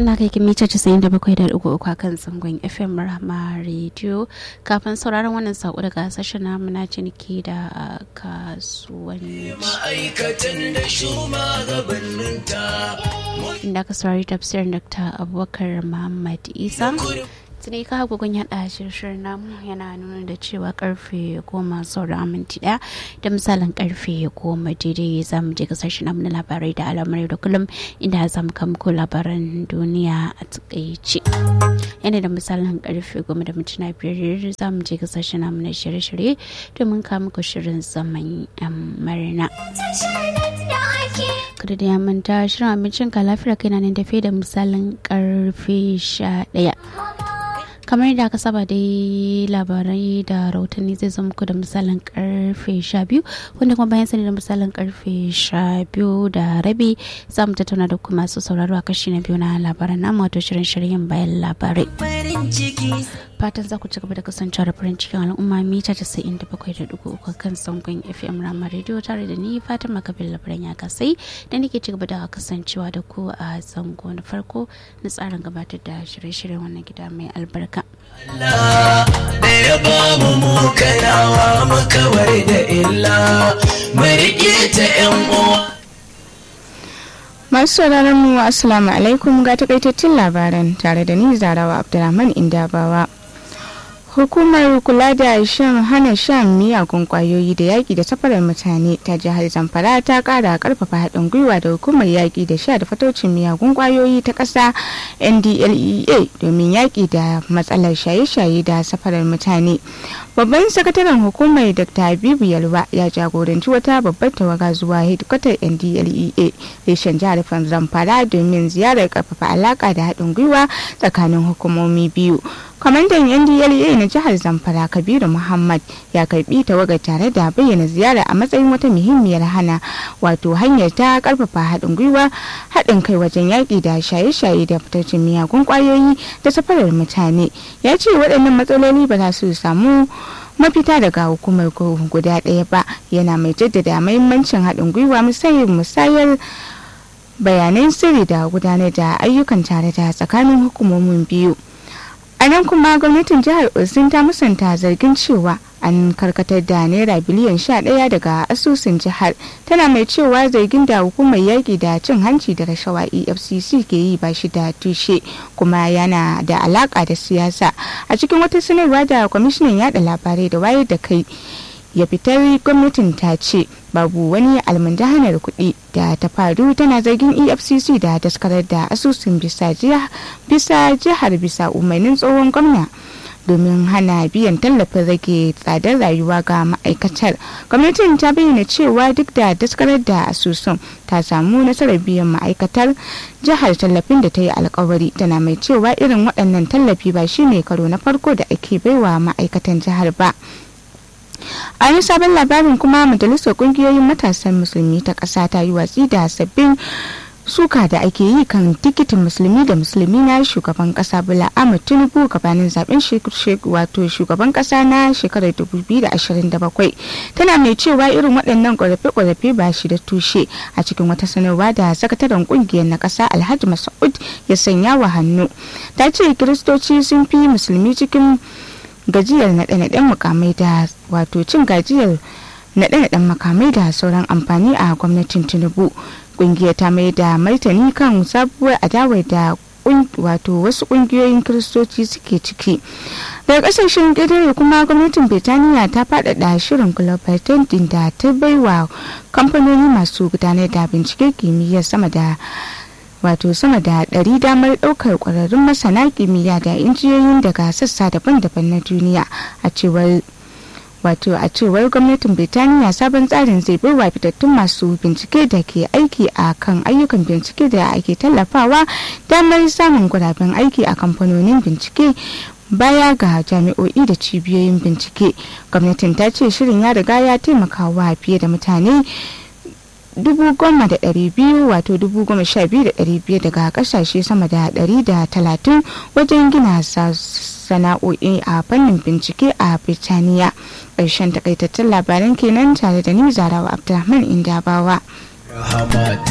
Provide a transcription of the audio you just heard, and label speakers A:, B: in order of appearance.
A: ana kai mita 97.3 a kan zangon fm rahama radio kafin sauraron wannan sako daga sashen namu na ciniki da kasuwanci
B: ma'aikatan da shugabanninta
A: inda ka saurari tafsirin dr abubakar muhammad isa tuni ka hagugun yada shirin namu yana nuna da cewa karfe goma sauran minti daya da misalin karfe goma daidai za mu je kasashen namu na labarai da alamar da kullum inda za mu kamko labaran duniya a takaice yana da misalin karfe goma da mintuna biyar za mu je kasashen namu na shirye-shirye domin kawo muku shirin zaman yan marina kada da ya manta shirin abincin ka lafiyar kai na nan tafiye da misalin karfe sha daya kamar da aka saba dai labarai da rahotanni zai zama muku da misalin karfe 12 wanda kuma bayan sani da misalin karfe 12 da rabi za mu tattauna da kuma masu sauraro a kashi na biyu na labaran namu wato shirin shiryen bayan labarai fatan za ku ci gaba da kasancewa da farin cikin al'umma mita 97.3 kan sangon fm rama radio tare da ni fatan makabin labaran ya kasai da nake ci gaba da kasancewa da ku a zango na farko na tsarin gabatar da shirye-shiryen wannan gida mai albarka
B: Allah da ya ba mu mu kanawa mu kawar da illa mu riƙe ta 'yan uwa
C: Masu sauraron mu Assalamu alaikum ga takaitattun labaran tare da ni Zarawa Abdulrahman Indabawa. Hukumar kula da shan hana shan miyagun kwayoyi da yaƙi da safarar mutane ta jihar Zamfara ta ƙara ƙarfafa haɗin gwiwa da hukumar yaƙi da sha da fatocin miyagun kwayoyi ta ƙasa NDLEA domin yaƙi da matsalar shaye-shaye da safarar mutane. Babban sakataren hukumar Dr. Habibu Yalwa ya jagoranci wata babbar tawaga zuwa hedikwatar NDLEA reshen jihar Zamfara domin ziyarar ƙarfafa alaƙa da haɗin gwiwa tsakanin hukumomi biyu. kwamandan ndla na jihar zamfara kabiru muhammad ya karbi tawagar tare da bayyana ziyara a matsayin wata muhimmiyar hana wato hanyar ta karfafa haɗin gwiwa haɗin kai wajen yaƙi da shaye-shaye da fitaccen miyagun ƙwayoyi da safarar mutane ya ce waɗannan matsaloli ba za su samu mafita daga hukumar guda ɗaya ba yana mai jaddada mahimmancin haɗin gwiwa musayar bayanan sirri da gudanar da ayyukan tare da tsakanin hukumomin biyu a nan kuma gwamnatin jihar osun ta musanta zargin cewa an karkatar da naira biliyan sha ɗaya daga asusun jihar tana mai cewa zargin da hukumar yaƙi da cin hanci da rashawa efcc ke yi ba shi da tushe kuma yana da alaƙa da siyasa a cikin wata sanarwa da kwamishinan yada labarai da wayar da kai ya fitar gwamnatin ta ce babu wani almundahanar kuɗi da ta faru tana zargin efcc da daskarar da asusun bisa jihar bisa umarnin tsohon gwamna domin hana biyan tallafin rage tsadar rayuwa ga ma'aikatar gwamnatin ta bayyana cewa duk da daskarar da asusun ta samu nasarar biyan ma'aikatar jihar tallafin da ta yi alkawari tana mai cewa irin waɗannan tallafi ba shine karo na farko da ake baiwa ma'aikatan jihar ba a yi sabon labarin kuma majalisar kungiyoyin matasan musulmi ta ƙasa ta yi watsi da sabbin suka da ake yi kan tikitin musulmi da musulmi na shugaban kasa bula ahmad tinubu gabanin zaben wato shugaban kasa na shekarar 2027 tana mai cewa irin waɗannan ƙorafe-ƙorafe ba shi da tushe a cikin wata sanarwa da sakataren ƙungiyar na ƙasa alhaji mas'ud ya sanya wa hannu ta ce kiristoci sun fi musulmi cikin gajiyar naɗe-naɗen mukamai da wato cin gajiyar naɗe-naɗen makamai da sauran amfani a gwamnatin tinubu kungiyar ta mai da martani kan sabuwar adawar da wato wasu kungiyoyin kiristoci suke ciki daga kasashen ƙetare kuma gwamnatin birtaniya ta faɗaɗa shirin global din da ta baiwa kamfanoni masu gudanar da bincike kimiyyar sama da wato sama da ɗari damar ɗaukar ƙwararrun masana kimiyya da injiyoyin daga sassa daban-daban na duniya a cewar wato a cewar gwamnatin birtaniya sabon tsarin zai baiwa fitattun masu bincike da ke aiki a kan ayyukan bincike da ake tallafawa damar samun guraben aiki a kamfanonin bincike baya ga jami'o'i da cibiyoyin bincike gwamnatin ta ce shirin ya riga ya taimakawa fiye da mutane dubu goma da ɗari biyu wato dubu goma sha biyu da ɗari biyar daga ƙasashe sama da ɗari da talatin wajen gina sana'o'i a fannin bincike a birtaniya ƙarshen takaitattun labaran kenan tare da ni zarawa abdulrahman indabawa
B: rahama